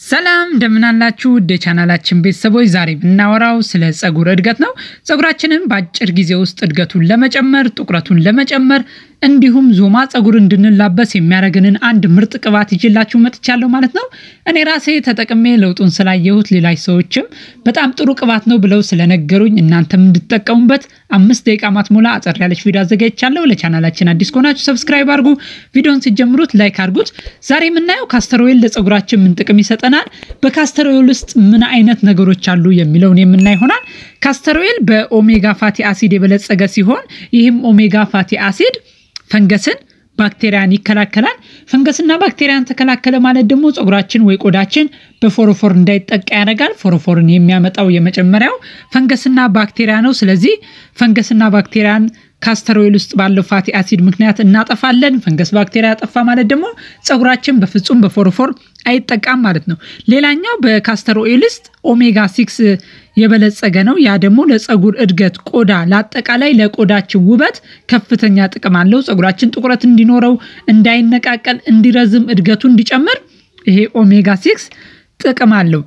ሰላም እንደምናላችሁ ውድ የቻናላችን ቤተሰቦች፣ ዛሬ የምናወራው ስለ ፀጉር እድገት ነው። ፀጉራችንን በአጭር ጊዜ ውስጥ እድገቱን ለመጨመር ጥቁረቱን ለመጨመር እንዲሁም ዞማ ፀጉር እንድንላበስ የሚያደርግንን አንድ ምርጥ ቅባት ይዤላችሁ መጥቻለሁ ማለት ነው። እኔ ራሴ ተጠቅሜ ለውጡን ስላየሁት ሌሎች ሰዎችም በጣም ጥሩ ቅባት ነው ብለው ስለነገሩኝ እናንተም እንድትጠቀሙበት አምስት ደቂቃ ማትሞላ አጠር ያለች ቪዲዮ አዘጋጅቻለሁ። ለቻናላችን አዲስ ከሆናችሁ ሰብስክራይብ አድርጉ፣ ቪዲዮን ሲጀምሩት ላይክ አድርጉት። ዛሬ የምናየው ካስተር ኦይል ለፀጉራችን ምን ጥቅም ይሰጠናል፣ በካስተር ኦይል ውስጥ ምን አይነት ነገሮች አሉ የሚለውን የምናይ ይሆናል። ካስተር ኦይል በኦሜጋ ፋቲ አሲድ የበለጸገ ሲሆን ይህም ኦሜጋ ፋቲ አሲድ ፈንገስን ባክቴሪያን ይከላከላል። ፈንገስና ባክቴሪያን ተከላከለ ማለት ደግሞ ፀጉራችን ወይ ቆዳችን በፎሮፎር እንዳይጠቃ ያደርጋል። ፎሮፎርን የሚያመጣው የመጀመሪያው ፈንገስና ባክቴሪያ ነው። ስለዚህ ፈንገስና ባክቴሪያን ካስተር ኦይል ውስጥ ባለው ፋቲ አሲድ ምክንያት እናጠፋለን። ፈንገስ ባክቴሪያ ያጠፋ ማለት ደግሞ ፀጉራችን በፍጹም በፎሮፎር አይጠቃም ማለት ነው። ሌላኛው በካስተር ኦይል ውስጥ ኦሜጋ ሲክስ የበለጸገ ነው። ያ ደግሞ ለፀጉር እድገት፣ ቆዳ፣ ለአጠቃላይ ለቆዳችን ውበት ከፍተኛ ጥቅም አለው። ፀጉራችን ጥቁረት እንዲኖረው፣ እንዳይነቃቀል፣ እንዲረዝም፣ እድገቱ እንዲጨምር ይሄ ኦሜጋ ሲክስ ጥቅም አለው።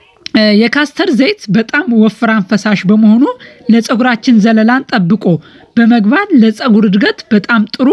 የካስተር ዘይት በጣም ወፍራም ፈሳሽ በመሆኑ ለፀጉራችን ዘለላን ጠብቆ በመግባት ለፀጉር እድገት በጣም ጥሩ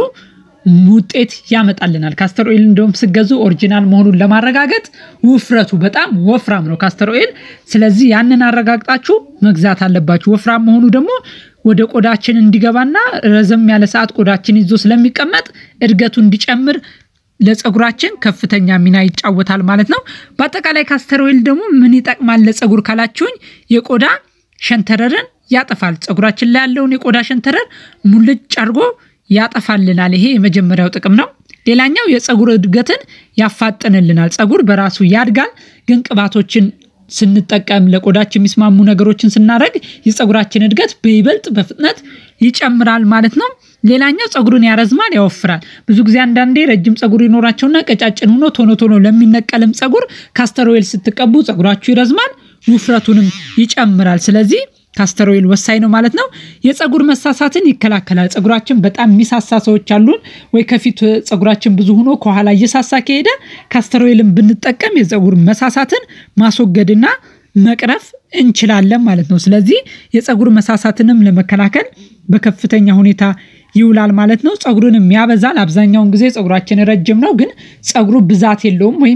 ውጤት ያመጣልናል። ካስተር ኦይል እንደውም ስገዙ ኦሪጂናል መሆኑን ለማረጋገጥ ውፍረቱ በጣም ወፍራም ነው ካስተር ኦይል። ስለዚህ ያንን አረጋግጣችሁ መግዛት አለባችሁ። ወፍራም መሆኑ ደግሞ ወደ ቆዳችን እንዲገባና ረዘም ያለ ሰዓት ቆዳችን ይዞ ስለሚቀመጥ እድገቱ እንዲጨምር ለፀጉራችን ከፍተኛ ሚና ይጫወታል ማለት ነው። በአጠቃላይ ካስተር ኦይል ደግሞ ምን ይጠቅማል ለፀጉር ካላችሁኝ የቆዳ ሸንተረርን ያጠፋል። ፀጉራችን ላይ ያለውን የቆዳ ሸንተረር ሙልጭ አድርጎ ያጠፋልናል። ይሄ የመጀመሪያው ጥቅም ነው። ሌላኛው የፀጉር እድገትን ያፋጥንልናል። ፀጉር በራሱ ያድጋል፣ ግን ቅባቶችን ስንጠቀም ለቆዳችን የሚስማሙ ነገሮችን ስናደርግ የፀጉራችን እድገት በይበልጥ በፍጥነት ይጨምራል ማለት ነው። ሌላኛው ፀጉርን ያረዝማል፣ ያወፍራል። ብዙ ጊዜ አንዳንዴ ረጅም ፀጉር ይኖራቸውና ቀጫጭን ሆኖ ቶሎ ቶሎ ለሚነቀልም ፀጉር ካስተር ኦይል ስትቀቡ ፀጉራችሁ ይረዝማል፣ ውፍረቱንም ይጨምራል። ስለዚህ ካስተር ኦይል ወሳኝ ነው ማለት ነው። የፀጉር መሳሳትን ይከላከላል። ፀጉራችን በጣም የሚሳሳ ሰዎች አሉን ወይ ከፊት ፀጉራችን ብዙ ሆኖ ከኋላ እየሳሳ ከሄደ ካስተር ኦይልን ብንጠቀም የፀጉር መሳሳትን ማስወገድና መቅረፍ እንችላለን ማለት ነው። ስለዚህ የፀጉር መሳሳትንም ለመከላከል በከፍተኛ ሁኔታ ይውላል ማለት ነው። ፀጉሩንም ያበዛል። አብዛኛውን ጊዜ ፀጉራችን ረጅም ነው፣ ግን ፀጉሩ ብዛት የለውም ወይም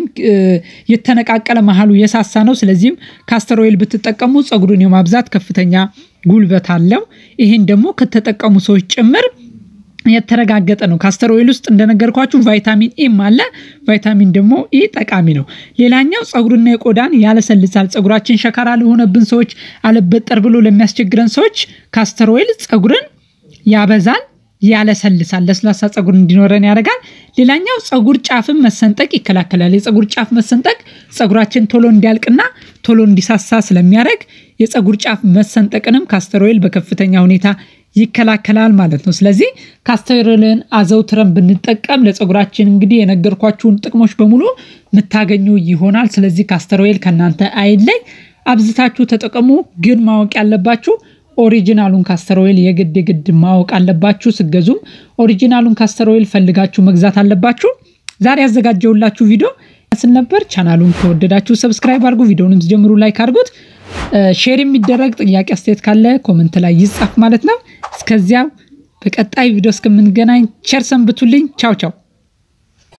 የተነቃቀለ መሀሉ የሳሳ ነው። ስለዚህም ካስተር ኦይል ብትጠቀሙ ፀጉሩን የማብዛት ከፍተኛ ጉልበት አለው። ይህን ደግሞ ከተጠቀሙ ሰዎች ጭምር የተረጋገጠ ነው። ካስተር ኦይል ውስጥ እንደነገርኳችሁ ቫይታሚን ኢም አለ። ቫይታሚን ደግሞ ኢ ጠቃሚ ነው። ሌላኛው ፀጉርና የቆዳን ያለሰልሳል። ፀጉራችን ሸካራ ለሆነብን ሰዎች፣ አለበጠር ብሎ ለሚያስቸግረን ሰዎች ካስተር ኦይል ፀጉርን ያበዛል ያለሰልሳል። ለስላሳ ፀጉር እንዲኖረን ያደርጋል። ሌላኛው ፀጉር ጫፍን መሰንጠቅ ይከላከላል። የፀጉር ጫፍ መሰንጠቅ ፀጉራችን ቶሎ እንዲያልቅና ቶሎ እንዲሳሳ ስለሚያደርግ የፀጉር ጫፍ መሰንጠቅንም ካስተር ኦይል በከፍተኛ ሁኔታ ይከላከላል ማለት ነው። ስለዚህ ካስተር ኦይልን አዘውትረን ብንጠቀም ለፀጉራችን እንግዲህ የነገርኳችሁን ጥቅሞች በሙሉ የምታገኙ ይሆናል። ስለዚህ ካስተር ኦይል ከእናንተ አይለይ፣ አብዝታችሁ ተጠቀሙ። ግን ማወቅ ያለባችሁ ኦሪጂናሉን ካስተር ኦይል የግድ የግድ ማወቅ አለባችሁ። ስገዙም ኦሪጂናሉን ካስተር ኦይል ፈልጋችሁ መግዛት አለባችሁ። ዛሬ ያዘጋጀውላችሁ ቪዲዮ ስል ነበር። ቻናሉን ከወደዳችሁ ሰብስክራይብ አድርጉ። ቪዲዮንም ሲጀምሩ ላይክ አድርጉት። ሼር የሚደረግ ጥያቄ አስተያየት ካለ ኮመንት ላይ ይጻፍ ማለት ነው። እስከዚያው በቀጣይ ቪዲዮ እስከምንገናኝ ቸር ሰንብቱልኝ። ቻው ቻው